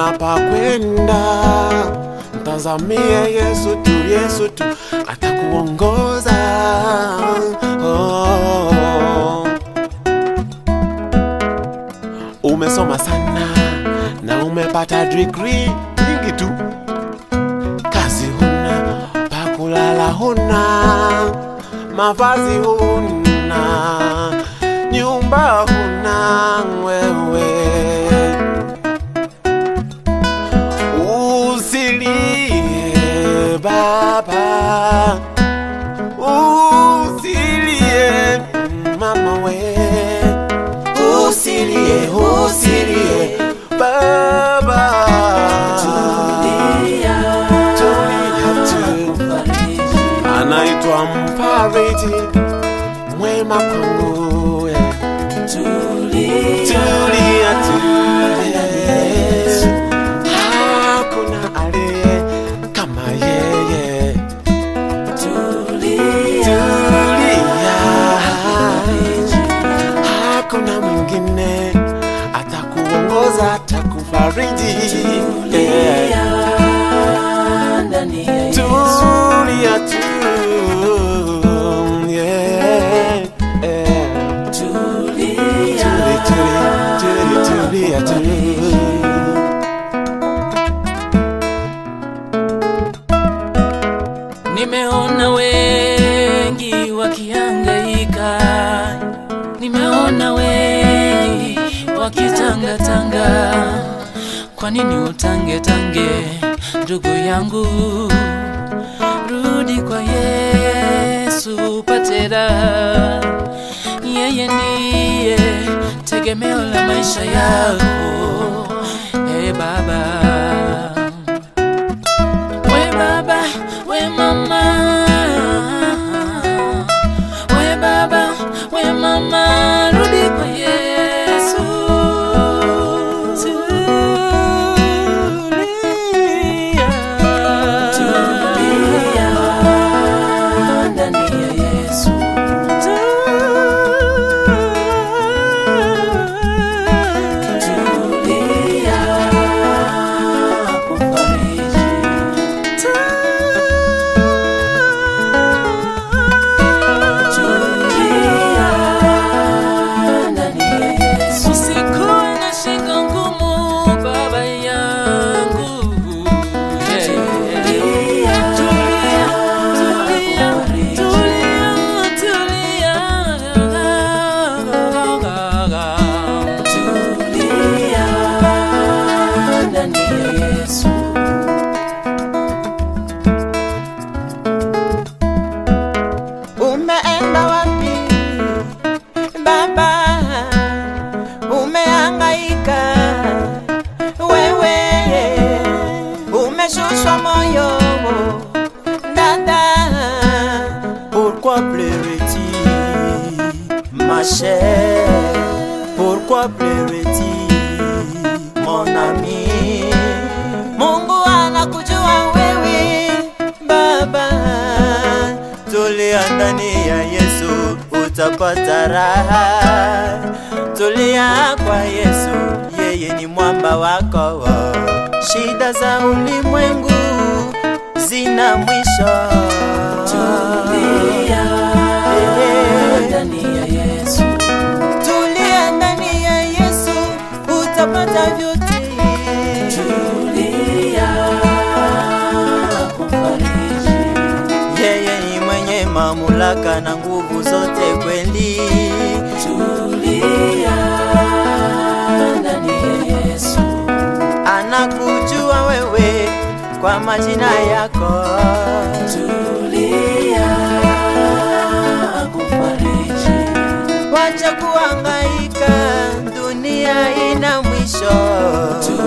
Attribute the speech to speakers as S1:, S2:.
S1: huna pa kwenda, mtazamie Yesu tu, Yesu tu atakuongoza. Oh. Umesoma sana na umepata degree nyingi tu, kazi huna, pa kulala huna, mavazi huna, nyumba huna wewe. Usilie baba, usilie mama we, usilie, usilie baba, tulia tu, anaitwa mfariji mwema kwangu we. Tulia, tulia, hakuna aliye kama yeye. Tulia, hakuna mwingine atakuongoza, atakufariji. Yeah. Tulia tu, yeah, yeah. Tuli, tuli, tuli, tulia tu.
S2: Nimeona wengi wakihangaika, nimeona wengi wakitangatanga. Kwa nini utange tange, ndugu yangu? Rudi kwa Yesu upate raha. Yeye ndiye tegemeo la maisha yako. Hey baba We baba, we mama We baba, we mama Rudi kwa Yesu Tulia Tulia ndani ya Yesu Tulia kufariji Usikuwe na shingo ngumu baba yangu Tulia, tulia, tulia, tulia, tulia ndani ya Yesu
S3: Umeenda wapi baba? Umehangaika wewe, umeshushwa moyo dada. Pourquoi pleurais-tu ma chère? Pourquoi pleurais-tu mon ami? Mungu anakujua wewe baba, tulia ndani ya Yesu utapata raha. Tulia kwa Yesu, yeye ni mwamba wako. Shida za ulimwengu zina mwisho.
S2: Tulia
S3: Eh,
S2: ndani ya Yesu
S3: Tulia ndani ya Yesu utapata vyote.
S2: Tulia kufariji
S3: Yeye ni mwenye mamlaka na nguvu zote kweli.
S2: Tulia ndani ya Yesu
S3: Anakujua wewe kwa majina yako.
S2: Tulia kufariji
S3: Wacha kuhangaika, dunia ina mwisho.